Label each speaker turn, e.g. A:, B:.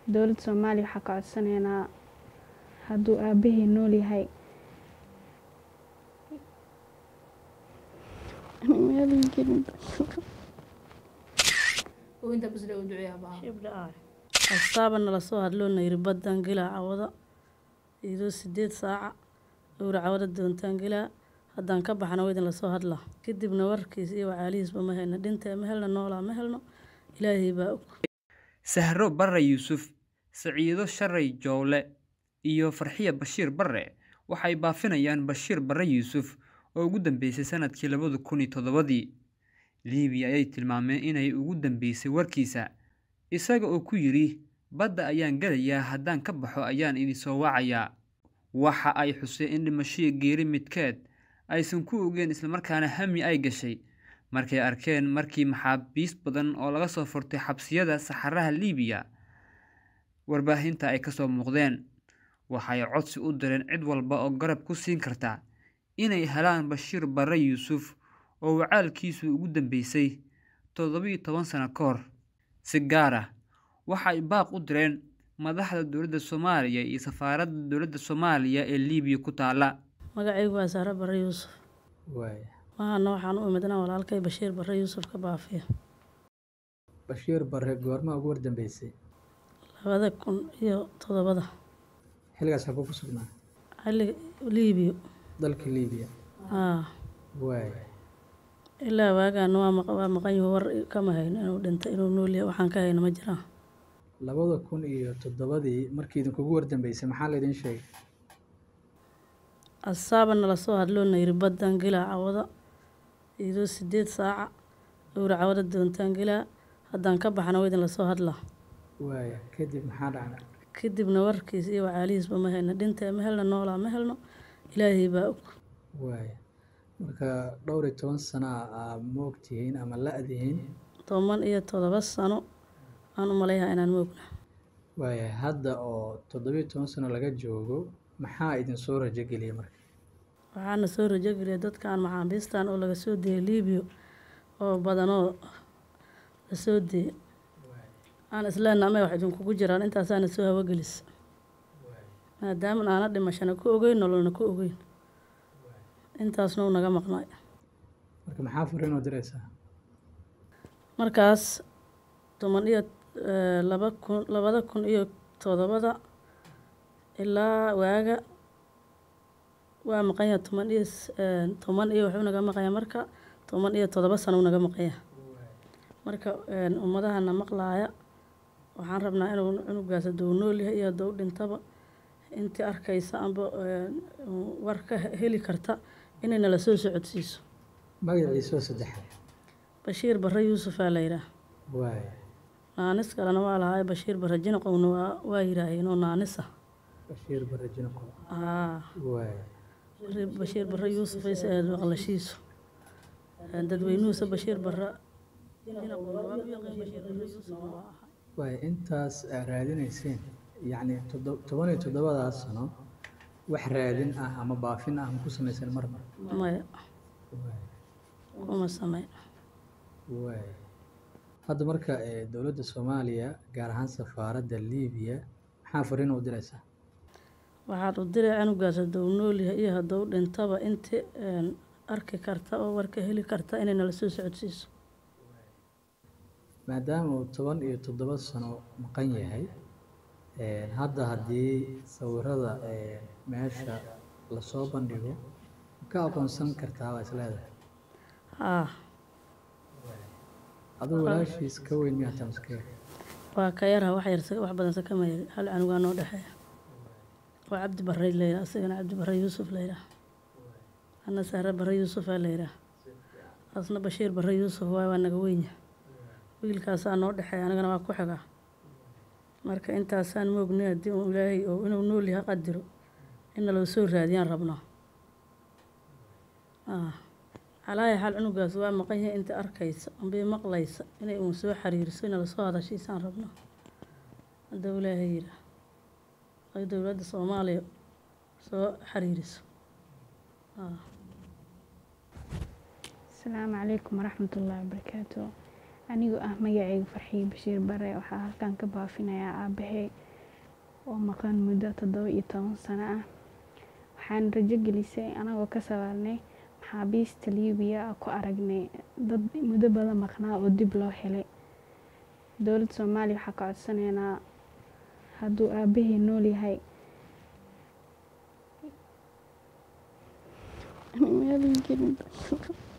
A: dowladda soomaaliya waxaa ka codsanaynaa hadduu aabahii nool yahay meelii gelin
B: astaaba nala soo hadloo nayri baddaan gelaa cawada iyadoo sideed saaca owra cawada doontaan gelaa haddaan ka baxna waa idin lasoo hadlaa kadibna warkiis iyo wacaalihiisba ma helno dhintee ma helno noolaa ma helno ilaahay baa og
C: sahro barre yuusuf saciido sharay jowle iyo farxiya bashiir barre waxay baafinayaan bashiir barre yuusuf oo ugu dambeysay sanadkii labada kun iyo toddobadii liibiya ayay tilmaameen inay ugu dambeysay warkiisa isaga oo ku yidhi badda ayaan gelayaa haddaan ka baxo ayaan idinsoo wacayaa waxa ay xuseen in dhimashadii geeri midkeed aysan ku ogeen islamarkaana hami ay gashay markay arkeen markii maxaabiis badan oo laga soo furtay xabsiyada saxaraha liibiya warbaahinta ay kasoo muuqdeen waxay codsi u direen cid walba oo garab ku siin karta inay helaan bashiir barre yuusuf oo wacaalkiisu ugu dambeysay toddobiyo toban sano ka hor si gaar ah waxay baaq u direen madaxda dowladda soomaaliya iyo safaaradda dowladda soomaaliya ee liibiya ku taala
B: magacaygu waa saare barre yuusuf mahana waxaan u imid inaan walaalkay bashiir barre yuusuf ka baafiyo
D: bashiir barre goormaa ugu wardambeysay
B: labada kun iyo toddobada
D: xilligaas habuu ku sugnaa
B: xilliga liibiyo
D: dalka liibiya
B: aa
D: waay
B: ilaa waagaan waa maq- waa maqan yahu war kama hayno inuu dhintay inuu nool yahay waxaan ka hayno ma jiraan
D: labada kun iyo toddobadii markii idinkugu wardambeysay maxaa laydin sheegay
B: asaaba nala soo hadloo nayri baddaan gelaa cawada iyadoo sideed saaca owra cawada doontaan gelaa haddaan ka baxna waa idin lasoo hadlaa
D: waay kadib maxaa dhacday
B: kadibna warkiis iyo wacaalihiisba ma helno dhintee ma helno noolaa ma helno ilaahay baa og
D: waay marka dhowr iyo toban sana aa moogtihiin ama la-dihiin
B: toban iyo toddoba sano aan u malayhaa inaan moogna
D: waaya hadda oo toddobiyo toban sano laga joogo maxaa idin soo rajogeliyay marka
B: waxaana soo rajogeliya dadkan maxaabiistan oo laga soo deeyay liibiya oo badanoo la soo deeyay aan isleenna amay wax idinkugu jiraan intaasaana soo hawagelis maadaama aana dhimashana ku ogeyn nololna ku ogeyn intaasna uu naga maqnay
D: marka maxaa fariin oo diraysaa
B: markaas toban iyo eh, laba kun labada kun iyo toddobada ilaa waaga waa maqanya toban iyo s- eh, toban iyo wuxuu naga maqaya marka toban iyo toddoba sano uu naga maqaya marka eh, ummadahana maqlaaya waxaan rabnaa inuu cunugaas hadduu nool yahay iyo hadduu dhintaba intii arkaysa amba eh, war ka heli karta inay nala soo socodsiiso
D: magaciisoo saddexaad
B: bashiir barre yuusufaa la yidhaah
D: waay
B: naanis kalena waa lahaa bashiir barre jinaqowna waa waa yidhaaheen oo naanisa
D: bashiir barre jinaqo
B: aa
D: waay
B: bashiir barre yuusuf ayse ahayd maqlashiisu dadweynuhusa bashiir barre jinaqowna waa u yaqaan bashiir barre yuusufna waa ahaa
D: waay intaas aa raadinayseen yacni toddo- toban iyo toddobadaas sano wax raadin ah ama baafin ah ma ku samaysan marna
B: maya
D: waay
B: kuma sameyn
D: waay hadda marka ee, dowladda soomaaliya gaar ahaan safaaradda liibiya maxaa fariin u diraysaa
B: waxaad u diray canugaas hadduu nool yahay iyo hadduu dhintaba inti een, arki karta oo warka heli karta inay nala soo socodsiiso
D: maadaama uu toban iyo toddoba sano maqan yahay een, hadda haddii sawirada ee, meesha lasoo bandhigo ma ka aqoonsan kartaa waa isleedahay
B: haa
D: aduu walaashiis ka weyn miyaa tamskee
B: waa ka yarha wax yar wax badan sakama yari hal canugaa noo dhexeeya waa cabdi barre la yidhaha isagana cabdi barre yuusuf la yidhaha ana sahre barre yuusufaa la yidhaha asna bashiir barre yuusuf waay waa naga weynya wiilkaasaa noo dhexeeya anigana waa ku xigaa marka intaasaan moognay haddii uu ilaahay oo inuu nool yahay qadiro in naloo soo raadiyaan rabnaa Ah. calaahi xaal cunugaas waa maqan yahay inta arkaysa ambay maqlaysa inay uun soo xiriiriso inala soo hadashiisaan rabno hadduu ilaahay yidhaah ay dowladda soomaaliya soo xiriiriso Ah.
A: asalaamu calaykum waraxmat ullaahi wabarakaatu anigoo ah magacayga farxiyo bashiir bare waxaa halkan ka baafinayaa aabahey oo maqan muddo toddoba iyo toban sano ah waxaan rajo gelisay anagoo ka sawaarnay maxaabiista liibiya ku aragnay dad muddo badan maqnaa oo dib loo helay dowladda soomaaliya waxaa ka codsanaynaa hadduu aabahey nool yahay meel gelin